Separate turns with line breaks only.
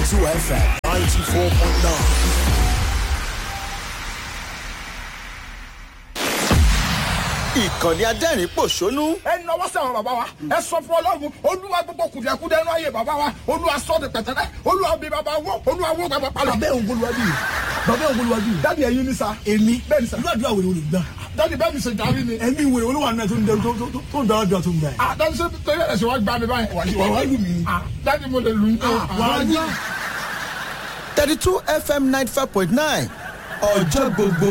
32 FM 94.9. ìkànnì adẹ́rìn pòṣónú
ẹ nọwọ́ sí àwọn bàbá wa ẹ sọ fún ọlọ́run olúwa gbogbo kùdìẹ̀kudẹ ẹnu ayé bàbá wa olúwa sọ de pẹ̀tẹ́lẹ́ olúwa bí bàbá wọ olúwa wọ bàbá palọ̀.
bàbá òun bolúwájú yìí bàbá òun bolúwájú yìí
dáàdi ẹyin ní sa.
èmi
bẹ́ẹ̀ ni sa.
irú àdúrà wèrè olùgbà
dáàdi bẹ́ẹ̀ mi ṣe jàrí ni.
ẹ̀mí wèrè olúwa náà tó ń dẹrù tó- tó- tó ń dára dùn tó ń gbà yẹn.
ah dáàdi ṣe torí ẹ̀ ṣe wá gbá mi báyìí.
wà wá lù mí.
ah dáàdi mo lè lù ú.
wà á yá.
32 FM 95.9 ọjọ́ gbogbo